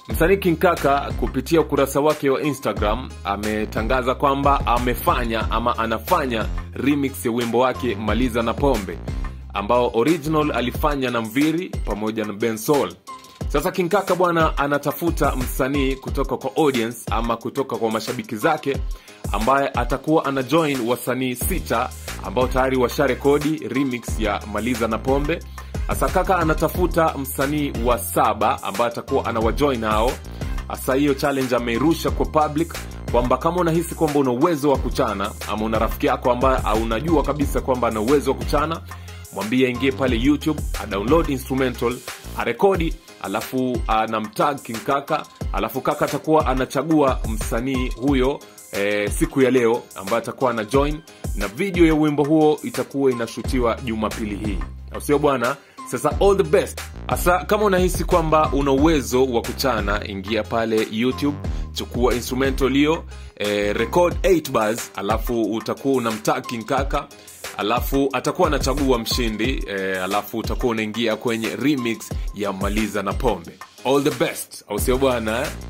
Msanii King Kaka kupitia ukurasa wake wa Instagram ametangaza kwamba amefanya ama anafanya remix ya wimbo wake Maliza na Pombe ambao original alifanya na Mviri pamoja na Ben Soul. Sasa King Kaka bwana anatafuta msanii kutoka kwa audience ama kutoka kwa mashabiki zake ambaye atakuwa ana join wasanii sita ambao tayari washarekodi remix ya Maliza na Pombe. Sasa Kaka anatafuta msanii wa saba ambaye atakuwa anawajoin hao. Sasa hiyo challenge ameirusha kwa public kwamba kama unahisi kwamba una uwezo wa kuchana ama una rafiki yako ambaye unajua kabisa kwamba ana uwezo wa kuchana, mwambie aingie pale YouTube, adownload instrumental, arekodi, alafu anamtag King Kaka, alafu Kaka atakuwa anachagua msanii huyo e, siku ya leo ambaye atakuwa ana join na video ya wimbo huo itakuwa inashutiwa Jumapili hii, au sio bwana? Sasa all the best. Asa kama unahisi kwamba una uwezo wa kuchana, ingia pale YouTube, chukua instrumental hiyo eh, record 8 bars, alafu utakuwa unamtag King Kaka, alafu atakuwa anachagua mshindi eh, alafu utakuwa unaingia kwenye remix ya Maliza na Pombe. All the best, au sio bwana eh?